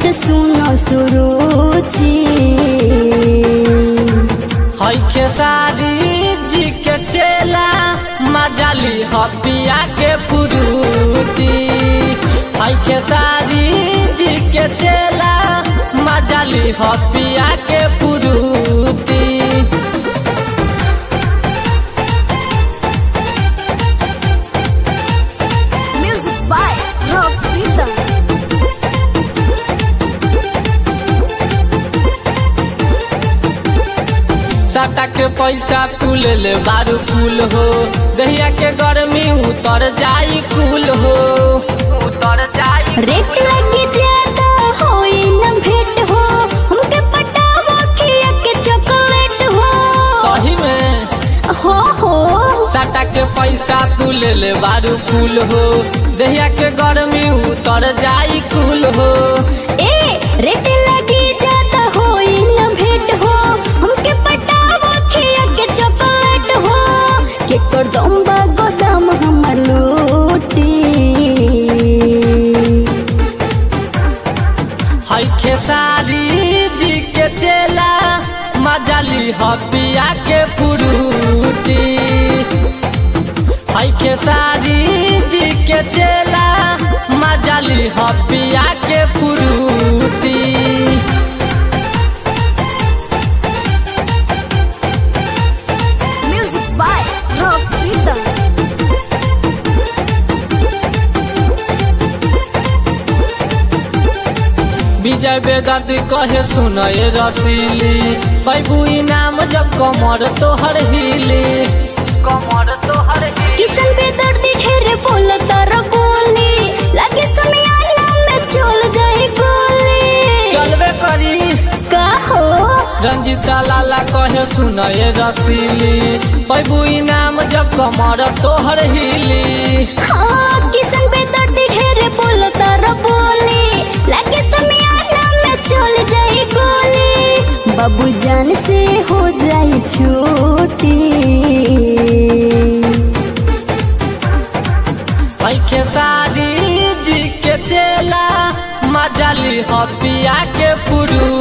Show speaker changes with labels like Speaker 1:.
Speaker 1: सुनो सुरुचि
Speaker 2: है खेसारी जी के चेला मजाली हपिया के फुरूटी है खेसारी जी के चेला मजाली हपिया के फुरूटी
Speaker 1: म्यूजिक बाय रॉक रिदम
Speaker 2: साटा के पैसा तू ले ले बारू फूल हो दहिया के गर्मी उतर जाई कुल हो उतर जाई
Speaker 1: रेट लगी ज्यादा होई न भेंट हो हमके पटावा खिया के चॉकलेट हो
Speaker 2: सही में
Speaker 1: हो हो
Speaker 2: साटा के पैसा तू ले ले बारू फूल हो दहिया के गर्मी उतर जाई कुल हो
Speaker 1: ए रेट लगी ज्यादा होई न भेंट हो हमके पटावा खिया के चॉकलेट हो के कर दम्बा गोदाम हमर लूटी
Speaker 2: है खेसारी जी के चेला मजाली हपिया के फुरूटी है खेसारी जी के चेला मजाली हपिया के फुरूटी
Speaker 1: music by rock rhythm
Speaker 2: Vijay Bedardi कहे सुनए रसीली पैबू इनाम जब कमर तोहर हिली कमर तोहर
Speaker 1: किसन बेदर्दी ढेर बोलता र बोली लगे समियाना में चल जाए गोली
Speaker 2: चलबे करी
Speaker 1: का हो
Speaker 2: रंजीता लाला कहे सुनए रसीली पैबू इनाम जब कमर तोहर हिली
Speaker 1: हाँ किसन बेदर्दी ढेर बोलता र बोली लगे समियाना में चल जाए गोली बाबू जान से हो जाए छूटी
Speaker 2: है खेसारी जी के चेला मजाली हपिया के फुरू